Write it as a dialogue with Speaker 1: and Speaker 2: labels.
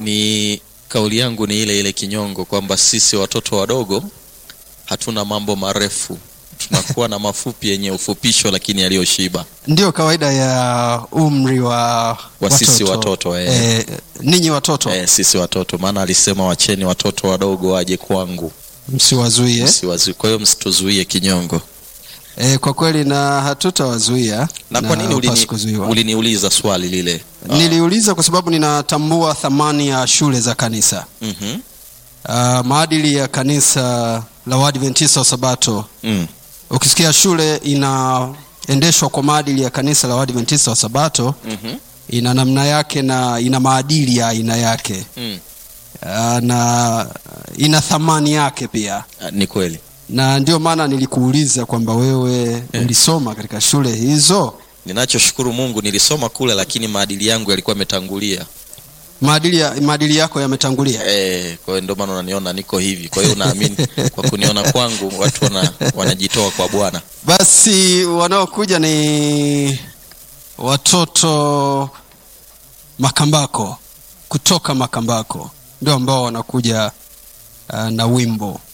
Speaker 1: ni kauli yangu ni ile ile kinyongo kwamba sisi watoto wadogo hatuna mambo marefu tunakuwa na mafupi yenye ufupisho lakini yaliyoshiba
Speaker 2: ndio kawaida ya umri wa
Speaker 1: Wa sisi watoto, eh.
Speaker 2: Eh, ninyi watoto
Speaker 1: eh, sisi watoto maana alisema wacheni watoto wadogo waje kwangu
Speaker 2: msiwazuie
Speaker 1: Msiwazu- kwa hiyo msituzuie kinyongo
Speaker 2: eh, kwa kweli na hatutawazuia
Speaker 1: na kwa nini
Speaker 2: hupaswi
Speaker 1: ulini,
Speaker 2: kuzuiwa.
Speaker 1: uliniuliza swali lile Ah,
Speaker 2: niliuliza kwa sababu ninatambua thamani ya shule za kanisa
Speaker 1: mhm,
Speaker 2: uh, maadili ya kanisa la Waadventista wa Sabato.
Speaker 1: mm,
Speaker 2: Ukisikia shule inaendeshwa kwa maadili ya kanisa la Waadventista wa Sabato,
Speaker 1: mhm,
Speaker 2: ina namna yake na ina maadili ya aina yake
Speaker 1: mm.
Speaker 2: uh, na ina thamani yake pia,
Speaker 1: Ah, ni kweli
Speaker 2: na ndio maana nilikuuliza kwamba wewe ulisoma katika shule hizo,
Speaker 1: ninachoshukuru mungu nilisoma kule lakini maadili yangu yalikuwa yametangulia
Speaker 2: maadili, ya, maadili yako yametangulia.
Speaker 1: Eh, kwa hiyo ndio maana unaniona niko hivi kwa hiyo naamini kwa kuniona kwangu watu wana, wanajitoa kwa bwana
Speaker 2: Basi wanaokuja ni watoto Makambako, kutoka Makambako ndio ambao wanakuja uh, na wimbo